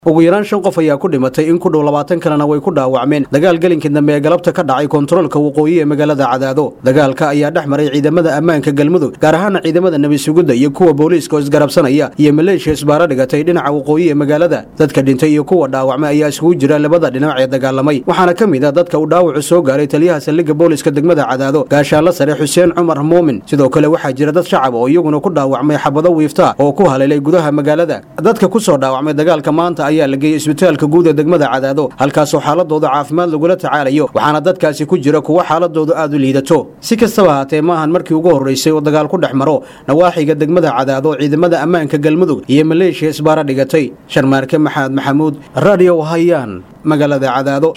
ugu yaraan shan qof ayaa ku dhimatay in ku dhow labaatan kalena way ku dhaawacmeen dagaal gelinkii dambe ee galabta ka dhacay kontaroolka waqooyi ee magaalada cadaado dagaalka ayaa dhex maray ciidamada ammaanka galmudug gaar ahaana ciidamada nebi sugidda iyo kuwa booliiska oo isgarabsanaya iyo maleeshiya isbaaro dhigatay dhinaca waqooyi ee magaalada dadka dhintay iyo kuwa dhaawacmay ayaa isugu jira labada dhinac ee dagaalamay waxaana ka mid a dadka uu dhaawacu soo gaaray taliyaha saldhigga booliiska degmada cadaado gaashaanla sare xuseen cumar muumin sidoo kale waxaa jira dad shacab oo iyaguna ku dhaawacmay xabado wiifta oo ku haleelay gudaha magaalada dadka ku soo dhaawacmay dagaalka maanta ayaa la geeyey isbitaalka guud ee degmada cadaado halkaasoo xaaladooda caafimaad lagula tacaalayo waxaana dadkaasi ku jira kuwo xaaladoodu aad u liidato si kastaba haatee maahan markii ugu horraysay oo dagaal ku dhex maro nawaaxiga degmada cadaado ciidamada ammaanka galmudug iyo maleeshiya isbaaro dhigatay sharmaarke maxamed maxamuud radio hayaan magaalada cadaado